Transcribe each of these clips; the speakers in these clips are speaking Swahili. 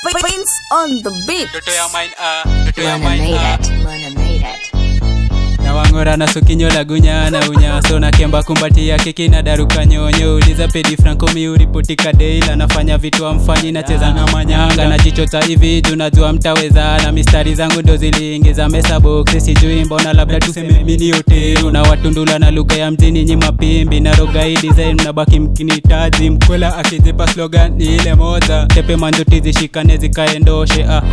Prince on the beat. Ndoto ya mine ah, ndoto ya Luna mine made ah. it. Luna made it. na wang'ora na sukinyo la gunya na unya so na kemba kumbatia keki na daruka nyonyo uliza pedi franco miuripoti kadeil anafanya vitu amfanyi nacheza na manyanga na jichota hivi tunajua mtaweza na mistari zangu ndo ziliingiza mesa box sijui mbona labda tuseme mini hotelu na watundula na lugha ya mjini nyi mapimbi na rogai design mnabaki mkinitaji mkwela akizipa slogan ni ile moja tepe manjuti zishikane zikaendoshe ah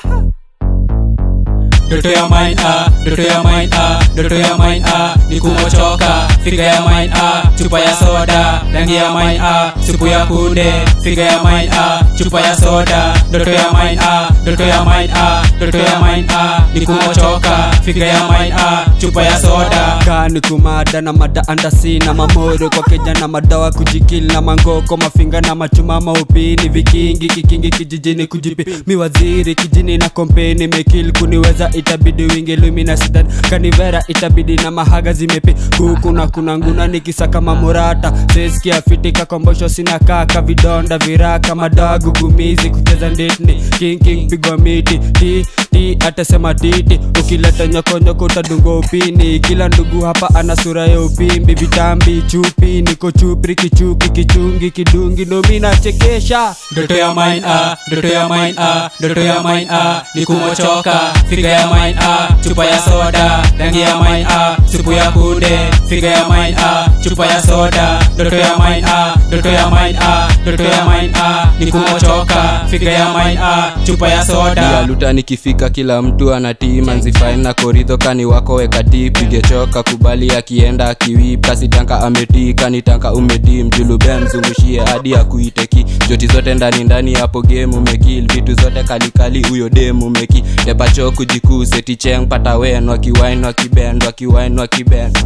Ndoto ya mine ah, ndoto ya mine ah, ndoto ya mine ah, ni kumochoka figa ya mine ah, chupa ya soda rangi ya mine ah, supu ya kunde figa ya mine ah, chupa ya soda ndoto ya mine ah, ndoto ya mine ah, ndoto ya mine ah, ni kumochoka figa ya mine ah, chupa ya soda kani kumada na mada andasi na mamoro kwa keja na madawa kujikili na mangoko mafinga na machuma maupini vikingi kikingi kijijini kujipi miwaziri kijini na kompeni mekil kuniweza itabidi wingi lumina sidan kanivera itabidi na mahaga zimepi huku na kuna nguna nikisaka mamurata seskia fitika kombosho sina kaka vidonda viraka madagu gumizi kucheza nditni king king pigwa miti ti ti atasema titi ukileta nyokonyoko utadungwa upini kila ndugu hapa ana sura ya upimbi vitambi chupi niko chupri kichuki kichungi kidungi nomi nachekesha ndoto ya mine ah, ndoto ya mine ah, ndoto ya mine ah, ni kumochoka figa ya mine ah, chupa ya soda rangi ya mine ah, supu ya kunde figa ya mine ah, chupa ya soda ndoto ya mine ah, ndoto ya mine ah, ndoto ya mine ah, ni kumochoka figa ya mine ah, chupa ya soda ya luta nikifika kila mtu anatii manzifain na koridho kani wako wekati pige choka kubali akienda akiwip kasitanka ametii kanitanka umetii mjulube mzungushie hadi akuiteki joti zote ndani ndani hapo game umekil vitu zote kalikali huyo dem umeki tepacho kujikuu seticheng pata wen wakiwain wakibend wakiwain wakibend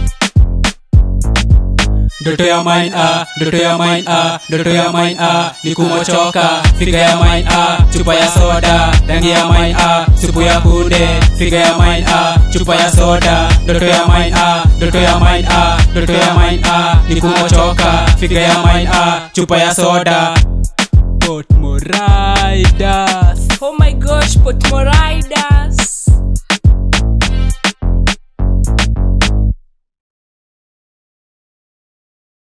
ndoto ya mine ah, ndoto ya mine ah, ndoto ya mine ah, ni kumochoka figa ya mine ah, chupa ya soda rangi ya mine ah, supu ya kunde figa ya mine ah, chupa ya soda ndoto ya mine ah, ndoto ya mine ah, ndoto ya mine ah, ni kumochoka figa ya mine ah, chupa ya soda Port Moriders Oh my gosh, Potmo Riders.